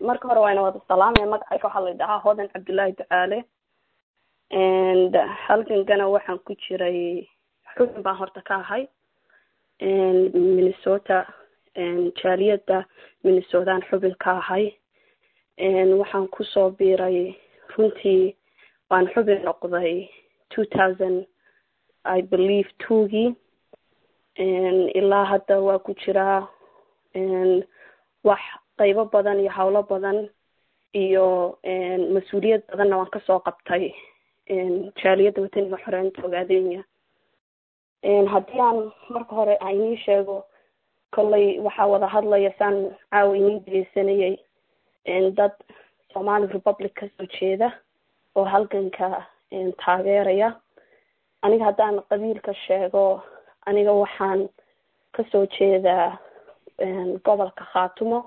marka hore waana wada salaamaya magacayga waxaa la dhahaa hodan cabdullaahi ducaale and halkankana waxaan ku jiray xubin baan horta ka ahay minnesota jaaliyadda minnesotaan xubin ka ahay waxaan kusoo biiray runtii waan xubin noqday two thousand i believe twogii ilaa hadda waa ku jiraa wax qaybo badan iyo howlo badan iyo mas-uuliyad badanna waan kasoo qabtay jaaliyadda wataniga xoreynta ogaadenya haddii aan marka hore aan inii sheego kolley waxaa wada hadlaya saan caawa inii dhegeysanayay dad somali republic kasoo jeeda oo halganka taageeraya aniga haddaan qabiilka sheego aniga waxaan kasoo jeedaa gobolka khaatumo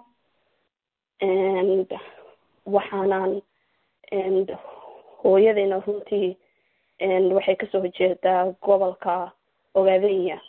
waxaanan hooyadayna runtii waxay kasoo jeedaa gobolka ogaadenya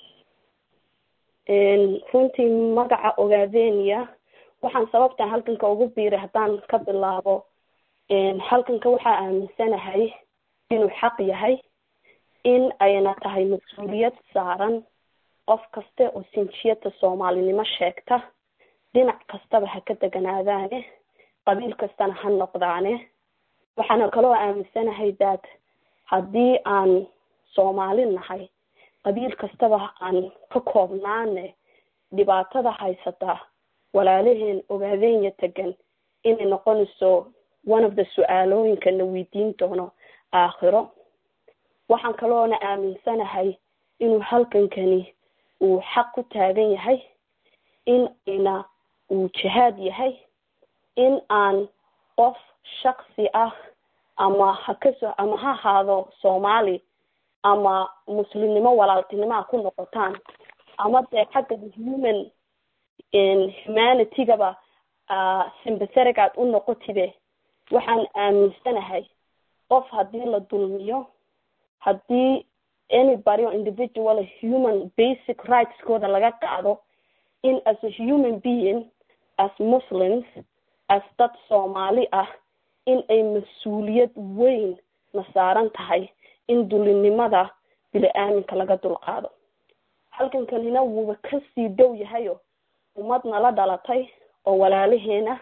runtii magaca ogaadenya waxaan sababtan halkanka ugu biiray haddaan ka bilaabo halkanka waxaa aaminsanahay inuu xaq yahay in ayna tahay mas-uuliyad saaran qof kaste oo sinjiyada soomaalinimo sheegta dhinac kastaba ha ka deganaadaane qabiil kastana ha noqdaane waxaana kaloo aaminsanahay daad haddii aan soomaali nahay qabiil kastaba aan ka koobnaane dhibaatada haysata walaalaheen ogaadenya tegan inay noqonayso one of the su-aalooyinka na weydiin doono aakhiro waxaan kaloona aaminsanahay inuu halkankani uu xaq ku taagan yahay in ayna uu jihaad yahay in aan qof shaksi ah ama hakaso ama ha ahaado soomaali ama muslimnimo walaaltinimo a ku noqotaan ama dee xagga human humanitygaba simbatheric aad u noqotibe waxaan aaminsanahay qof haddii la dulmiyo haddii anybody o individual human basic rightskooda laga qaado in as a human being as muslims as dad soomaali ah in ay mas-uuliyad weyn na saaran tahay in dulinimada bili-aaminka laga dulqaado halkankanina wuuba kasii dow yahayo ummad nala dhalatay oo walaalaheena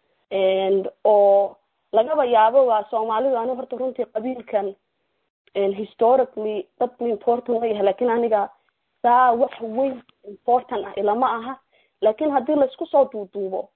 oo lagaba yaabo waa soomaalidu ani horta runtii qabiilkan historically dad bu important la yahay lakin aniga saa wax weyn important ah ilama aha lakin haddii laisku soo duuduubo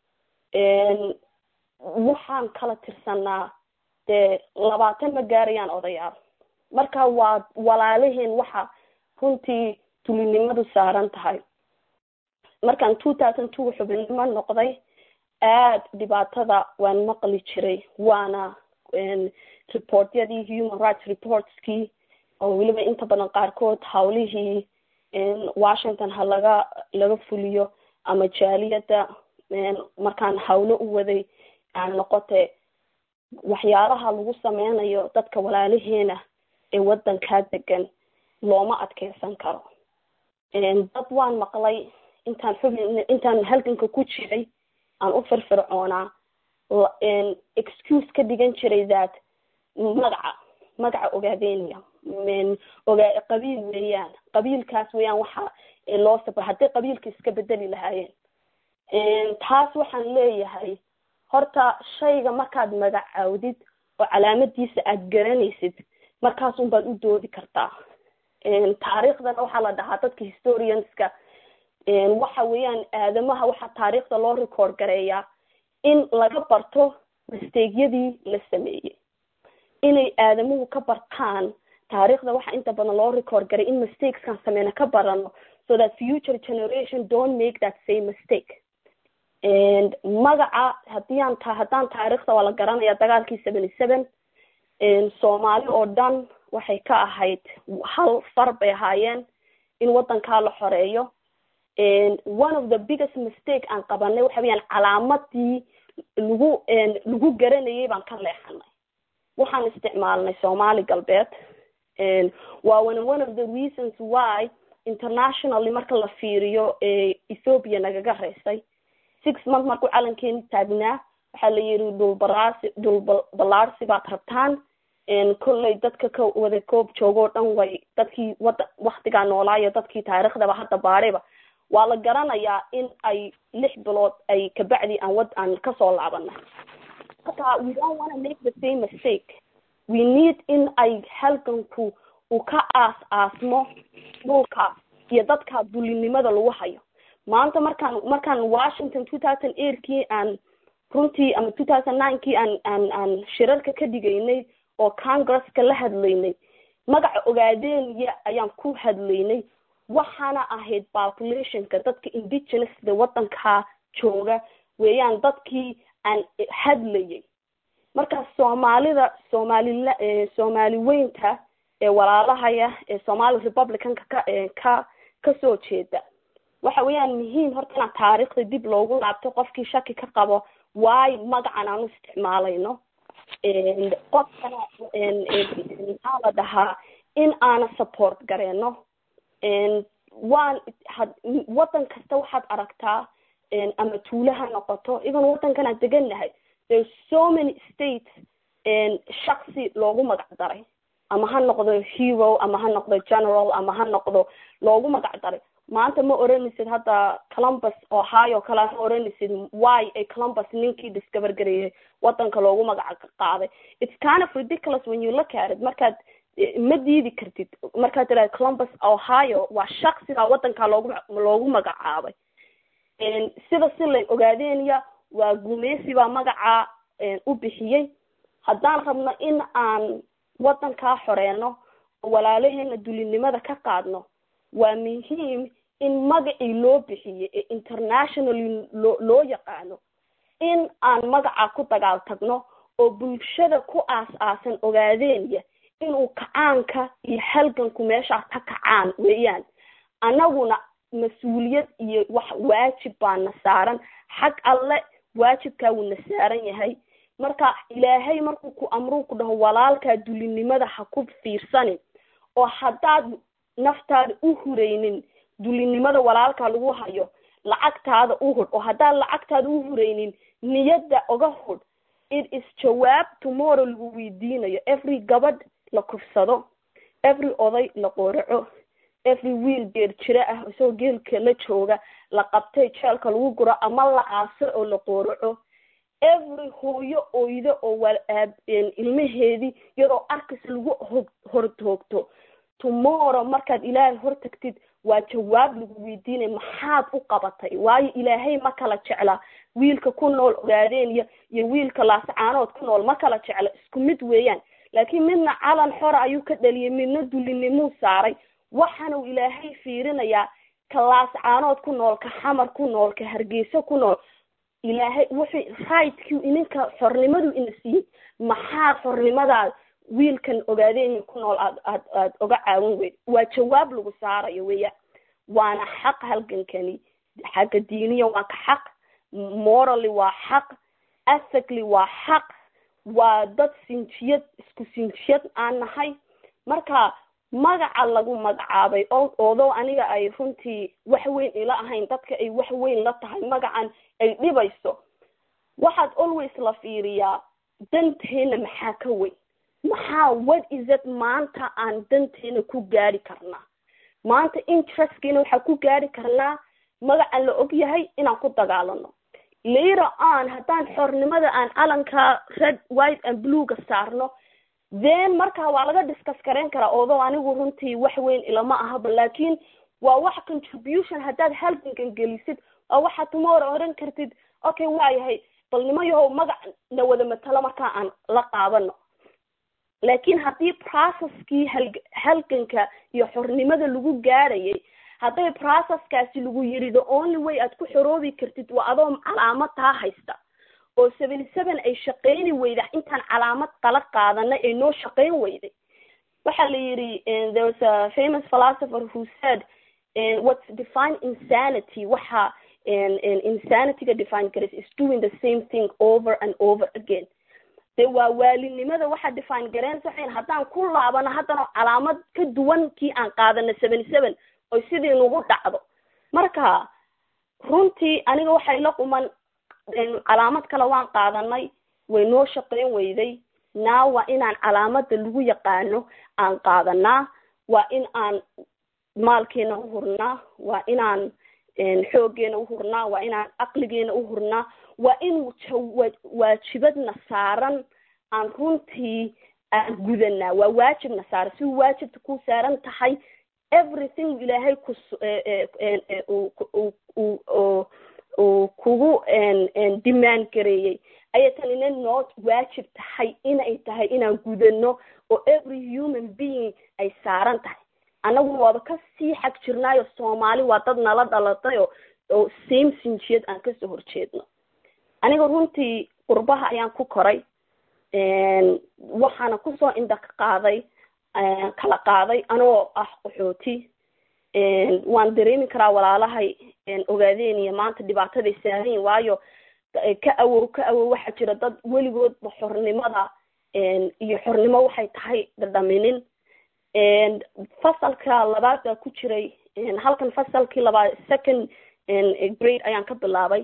waxaan kala tirsanaa dee labaatan ma gaarayaan odayaal marka waa walaalaheen waxa runtii dulinimadu saaran tahay markaan two thousand two xubinnimo noqday aad dhibaatada waan maqli jiray waana reportyadii human rights reportskii oo weliba inta badan qaarkood hawlihii washington ha laga laga fuliyo ama jaaliyadda markaan hawlo u waday aan noqote waxyaalaha lagu sameynayo dadka walaalaheena ee waddankaa degan looma adkeysan karo dad waan maqlay intaan xubin intaan halganka ku jiray aan u firfircoonaa excuse ka dhigan jiray that magaca magaca ogaadenya ogaa qabiil weeyaan qabiilkaas weeyaan waxa loo sabra hadday qabiilka iska bedeli lahaayeen taas waxaan leeyahay horta shayga markaad magacaawdid oo calaamadiisa aad garanaysid markaasun baad u doodi kartaa taariikhdana waxaa la dhahaa dadka historianska waxa weeyaan aadamaha waxaa taariikhda loo record gareeyaa in laga barto misteygyadii la sameeyey inay aadamuhu ka bartaan taariikhda waxaa inta badan loo record garay in mistakeskan sameyna ka barano so that future generation don't make that same mistake magaca hadii aan ta haddaan taariikhda waa la garanaya dagaalkii seventy seven soomaali oo dhan waxay ka ahayd hal far bay ahaayeen in waddankaa la xoreeyo one of the biggest mistake aan qabanay waxa weyaan calaamadii lagu lagu garanayay baan ka leexanay waxaan isticmaalnay soomaali galbeed waa one one of the reasons why internationally marka la fiiriyo ethoopia nagaga reysay six month markuu calankeeni taagnaa waxaa la yidhi dhulbaraasi dhul ballaarsi baad rabtaan kolley dadka ka wada koob joogoo dhan way dadkii wada waktigaa noolaayo dadkii taariikhdaba hadda baadhayba waa la garanayaa in ay lix bilood ay kabacdi aan wad aan kasoo laabana marka we don't wanna make the same mistake we need in ay halganku uu ka aas aasmo dhulkaas iyo dadka dulinimada lagu hayo maanta markaan markaan washington two thousand eightkii aan runtii ama two thousand ninekii aan aan aan shirarka ka dhigaynay oo congresska la hadlaynay magaca ogaadenya ayaan ku hadlaynay waxaana ahayd populationka dadka indigenousta wadankaa jooga weeyaan dadkii aan hadlayay marka soomaalida soomaalila soomaali weynta ee walaalahaya ee somali republicanka ka ka kasoo jeeda waxa weeyaan muhiim horta inaan taariikhda dib loogu laabto qofkii shaki ka qabo waayo magacan aan u isticmaalayno qofkana maxaa la dhahaa in aana support gareeno waan had waddan kasta waxaad aragtaa ama tuule ha noqoto even waddankan aan degannahay there so many states shaksi loogu magac daray ama ha noqdo hero ama ha noqdo general ama ha noqdo loogu magac daray maanta ma oranaysid hadda columbus ohio kale ma oranaysid why ay columbus ninkii discover gareeyay wadanka loogu magac qaaday it's kind of ridiculous when you look at it markaad ma diidi kartid markaad tiraad columbus ohio waa shaksiga wadanka loogu loogu magacaabay sida si lay ogaadeenya waa gumeysi baa magacaa u bixiyey haddaan rabno in aan wadankaa xoreeno oo walaalaheena dulinimada ka qaadno waa muhiim in magacii loo bixiyey ee internationally loo loo yaqaano in aan magaca ku dagaal tagno oo bulshada ku aas-aasan ogaadeenya inuu kacaanka iyo halganku meeshaas ka kacaan weeyaan annaguna mas-uuliyad iyo wax waajib baana saaran xag alle waajibkaa wuu na saaran yahay marka ilaahay markuu ku amruu ku dhaho walaalkaa dulinimada ha ku fiirsanin oo haddaad naftaada u huraynin dulinimada walaalkaa lagu hayo lacagtaada u hudh oo haddaad lacagtaada u huraynin niyadda oga hudh it is jawaab tomorrow lagu weydiinayo every gabadh la kufsado every oday la qooraco every wiil geer jiro ah isagoo geelka la jooga la qabtay jeelka lagu guro ama la aaso oo la qooraco every hooyo oydo oo walaab ilmaheedii iyadoo arkis lagu hog hortoogto tomorrow markaad ilaahay hortagtid waa jawaab lagu weydiinaya maxaad u qabatay waayo ilaahay ma kala jecla wiilka ku nool ogaadeen iyo iyo wiilka laascaanood ku nool ma kala jecla isku mid weeyaan laakiin midna calan xora ayuu ka dhaliyay midna dulinimuu saaray waxaanuu ilaahay fiirinayaa ka laascaanood ku nool ka xamar ku nool ka hargeysa ku nool ilaahay wuxuu rightki ininka xornimadu ina siiyey maxaa xornimadaa wiilkan ogaadeen ku nool aad aad aad oga caawin weyd waa jawaab lagu saarayo weya waana xaq halgankani xagga diiniya waa ka xaq morally waa xaq ethically waa xaq waa dad sinjiyad isku sinjiyad aan nahay marka magaca lagu magacaabay oodoo aniga ay runtii wax weyn ila ahayn dadka ay wax weyn la tahay magacan ay dhibayso waxaad always la fiiriyaa danteena maxaa ka weyn maxaa what is it maanta aan danteena ku gaari karnaa maanta interestkiina waxaa ku gaari karnaa magacan la og yahay inaan ku dagaalano later on haddaan xornimada aan calanka red white and bluega saarno then markaa waa laga discuss garayn karaa oodoo anigu runtii wax weyn ilama ahaba laakiin waa wax contribution haddaad halgankan gelisid oo waxaad tomorrow oran kartid okay waa yahay bal nimayahow magac na wada matalo markaa aan la qaabano laakiin haddii processkii hal halganka iyo xornimada lagu gaarayay hadday processkaasi lagu yidhi the only way aad ku xoroobi kartid waa adoo calaamad taa haysta oo seven seven ay shaqeyni weyda intaan calaamad qala qaadanay ay noo shaqeyn weyday waxaa la yidhi there was a famous philosopher who said what's define insanity waxa insanityga define garas is doing the same thing over and over again de waa waalinimada waxaa define gareen saxayn haddaan ku laabano haddana calaamad ka duwan kii aan qaadana seven seven oy sidii nagu dhacdo marka runtii aniga waxay la quman calaamad kale waan qaadanay way noo shaqayn weyday naa waa inaan calaamada lagu yaqaano aan qaadanaa waa in aan maalkeena uhurnaa waa inaan xooggeena uhurnaa waa inaan caqligeena uhurnaa waa in waajibadna saaran aan runtii aan gudanaa waa waajibna saaran si waajibta ku saaran tahay everything ilaahay ku uu kugu demand gareeyey ayay tanina noo waajib tahay inay tahay inaan gudano oo every human being ay saaran tahay annagu waaba kasii xag jirnaayo soomaali waa dad nala dhalatay oo oo same sinjiyad aan kasoo horjeedno aniga runtii qurbaha ayaan ku koray waxaana kusoo indha ka qaaday kala qaaday anigoo ah qaxooti waan dareemi karaa walaalahay ogaadeen maanta dhibaataday saaran waayo ka awow ka awow waxaa jira dad weligoodba xornimada iyo xornimo waxay tahay dhadhaminin fasalka labaad baa ku jiray halkan fasalkii labaad second grade ayaan ka bilaabay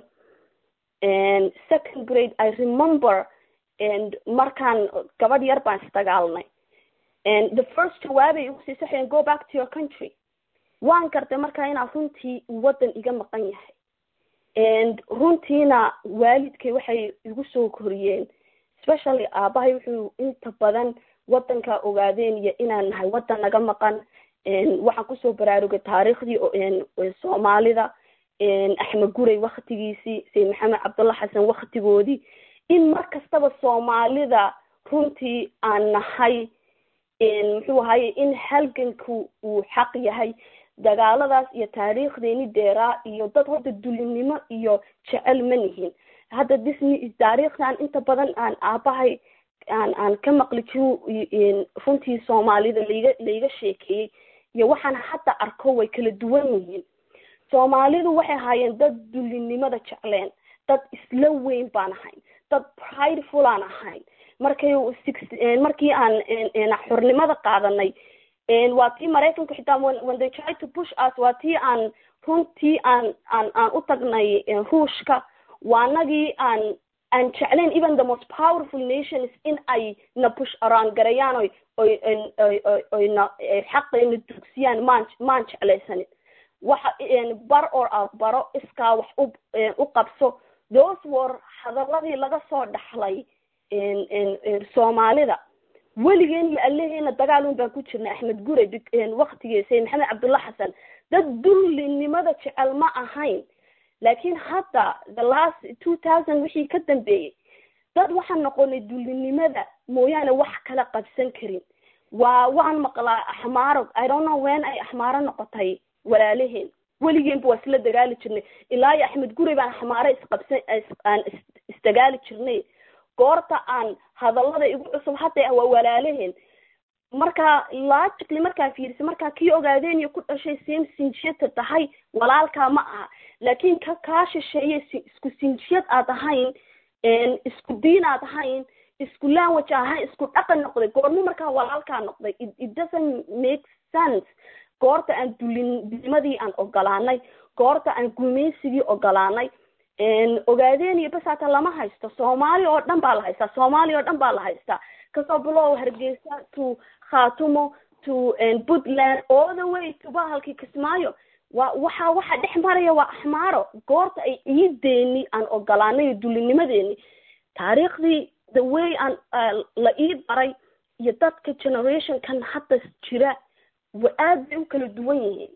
second grade i remember markaan gabadh yar baan isdagaalnay the first jawaabay igu sii saxeen go back to your country waan gartay markaa inaa runtii waddan iga maqan yahay runtiina waalidkay waxay igu soo koriyeen especially aabahay wuxuu inta badan waddanka ogaadeen iyo inaan nahay waddan naga maqan waxaan kusoo baraarugay taariikhdii soomaalida axmed guray waktigiisii sayid maxamed cabdulla xasan waktigoodii in mar kastaba soomaalida runtii aan nahay muxuu ahaye in halganku uu xaq yahay dagaaladaas iyo taariikhdeeni deeraa iyo dad hadda dulinimo iyo jecel ma nihin hadda disney taariikhdan inta badan aan aabahay aan aan ka maqli jiro runtii soomaalida laiga laiga sheekeeyey iyo waxaan hadda arko way kala duwan yihiin soomaalidu waxay ahaayeen dad dulinimada jecleen dad isla weyn baan ahayn dad prideful aan ahayn markay markii aan xornimada qaadanay waa tii maraykanku xitaa when they try to push us waa tii aan runtii aan aan aan u tagnay ruushka waanagii aan aan jeclayn even the most powerful nations in ay na push around garayaan oy oy oy oy na xaqayna dugsiyaan maan maan jeclaysanin waxa bar or a baro iskaa wax u u qabso those were hadaladii laga soo dhaxlay soomaalida weligeen iyo allaheena dagaal un baan ku jirnay axmed gure waktigii sayid maxamed cabdulla xasan dad dullinimada jecel ma ahayn laakiin hadda the last two thousand wixii ka dambeeyey dad waxaan noqonay dullinimada mooyaane wax kala qabsan karin waa waan maqlaa axmaaro i don't know wen ay axmaaro noqotay walaalaheen weligeenba waa isla dagaali jirnay ilaa iyo axmed gurey baan axmaaro isqabsan aan isdagaali jirnay goorta aan hadallada igu cusub hadda waa walaalaheen marka logically markaa fiirisa markaa kii ogaadeen iyo ku dhashay same sinjiyadta tahay walaalkaa ma aha laakiin ka kaa shisheeye isku sinjiyad aad ahayn isku diin aad ahayn isku language ahayn isku dhaqan noqday goormo markaa walaalkaa noqday it doesn't make sense goorta aan dulinimadii aan ogolaanay goorta aan gumaysigii ogolaanay ogaadeen iyo bas hata lama haysto soomaali oo dhan baa la haystaa soomaaliya oo dhan baa la haystaa kasoo bilow hargeysa to khatumo to puntland all the way to bahalkii kismaayo wa waxa waxa dhex maraya waa axmaaro goorta ay iideeni aan ogolaanay dulinimadeeni taariikhdii the way aan la ii baray iyo dadka generationkan hadda jira wa aad bay u kala duwan yihiin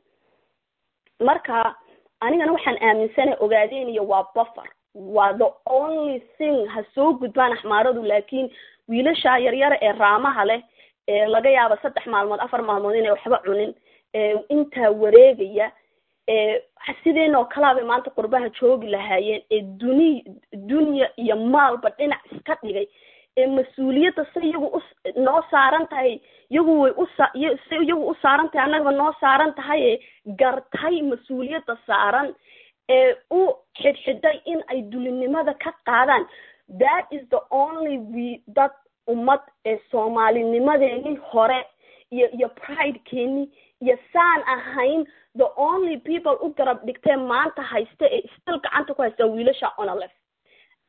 marka anigana waxaan aaminsanay ogaadeenaya waa buffer waa the only thing ha soo gudbaan axmaaradu laakiin wiilasha yaryara ee raamaha leh ee laga yaabo saddex maalmood afar maalmood inay waxba cunin intaa wareegaya sideen oo kalaa bay maanta qurbaha joogi lahaayeen ee duni dunya iyo maalba dhinac iska dhigay ee mas-uuliyadda se iyagu u noo saaran tahay iyagu way usa se iyagu u saaran tahay annagaba noo saaran tahay ee gartay mas-uuliyadda saaran ee u xidhxidhay in ay dulinimada ka qaadaan that is the only we dad ummad ee soomaalinimadeeni hore iyo iyo pridekeeni iyo saan ahayn the only people u garab dhigtee maanta haysta ee still gacanta ku haysta wiilasha onalef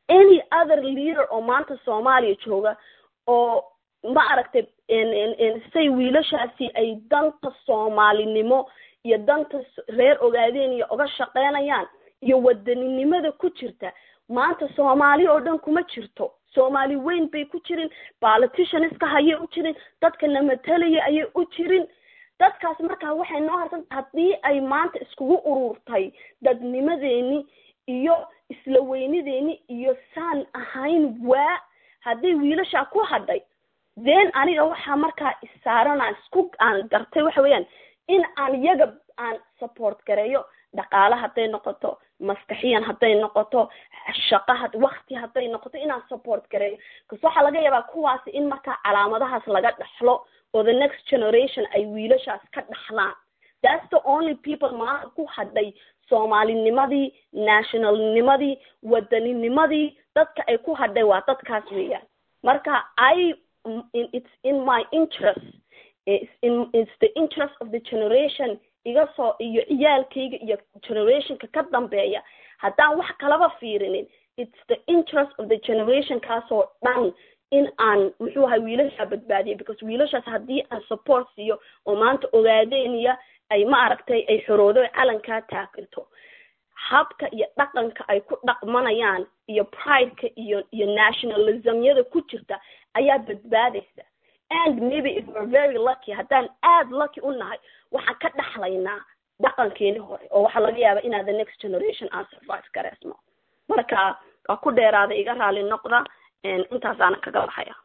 any other leader oo maanta soomaaliya jooga oo ma aragtay say wiilashaasi ay danta soomaalinimo iyo danta reer ogaadeen iyo uga shaqeynayaan iyo wadaninimada ku jirta maanta soomaali oo dhan kuma jirto soomaali weyn bay ku jirin politicianska hayay u jirin dadka namatalaya ayay u jirin dadkaas markaa waxay noo harsan haddii ay maanta iskugu ururtay dadnimadeeni iyo isla weynideeni iyo saan ahayn waa haddii wiilashaa ku hadhay then aniga waxaa markaa isaaran aan isku aan gartay waxa weeyaan in aan iyaga aan support gareeyo dhaqaale hadday noqoto maskaxiyan hadday noqoto shaqo had wakti hadday noqoto inaan support gareeyo bcause waxaa laga yaabaa kuwaasi in markaa calaamadahaas laga dhaxlo oo the next generation ay wiilashaas ka dhaxlaan that's the only people maanta ku hadhay soomaalinimadii nationalnimadii waddaninimadii dadka ay ku hadhay waa dadkaas weeyaan marka i it's in my interest it's, in, it's the interest of the generation iga soo iyo ciyaalkayga iyo generationka ka dambeeya haddaan wax kalaba fiirinin it's the interest of the generation kaasoo dhan in aan muxuu ahay wiilashaa badbaadiyo because wiilashaas haddii aan support siiyo oo maanta ogaadeeniya ay ma aragtay ay xoroodo calankaa taaginto habka iyo dhaqanka ay ku dhaqmanayaan iyo prideka iyo iyo nationalismyada ku jirta ayaa badbaadaysa and maybe if we're very lucky haddaan aad lucky u nahay waxaan ka dhaxlaynaa dhaqankeeni hore oo waxaa laga yaaba inaa the next generation aan survive gareysno marka waa ku dheeraada iga raali noqda intaasaana kaga baxaya